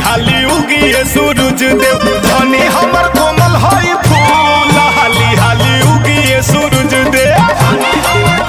हाली उगिए सूरज देव धनी हमर कोमल हई फूल हाली हाली उगिए सूरज देव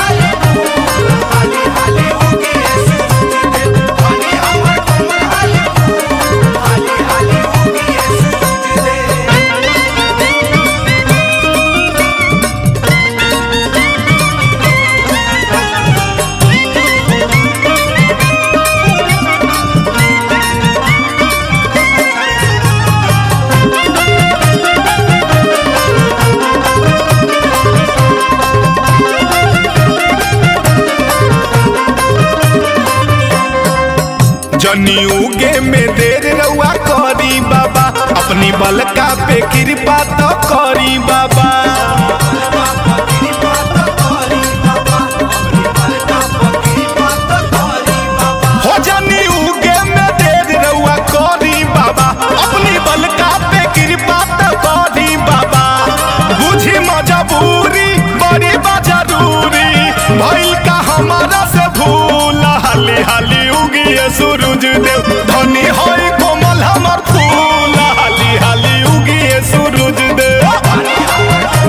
जनी उगे में देर रउआ करी बाबा अपनी बलका पे कृपा तो करी बाबा हो जनी उगे में देर रउआ करी बाबा अपनी बलका पे कृपा तो करी बाबा बुझी मजबूरी बड़ी बा जरूरी भइल का हमारा से भूल हाली हाली उगिए सूरज देव धनी होई कोमल हमर फूल हाली हाली उगिए सूरज देव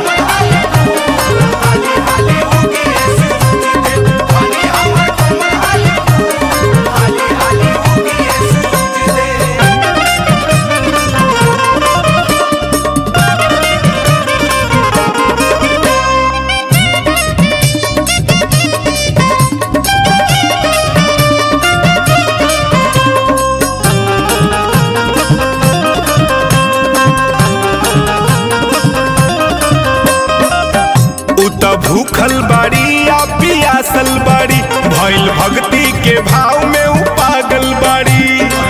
उ त भूखल बाड़ी या पियासल बाड़ी भइल भक्ति के भाव में उ पागल बाड़ी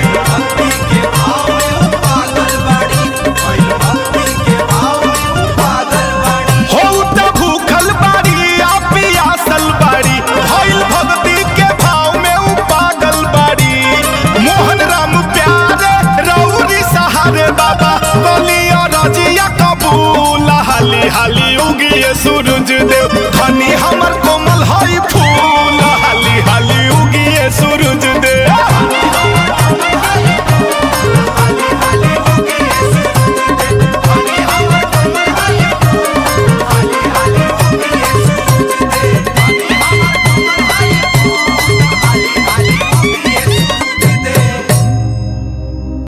हो उ त भूखल बाड़ी या पियासल बाड़ी भइल भक्ति के भाव में उ पागल बाड़ी मोहन राम प्यारे रौरी सहारे बाबा बलिया रजिया कबूल हाली हाली उगिए सूरज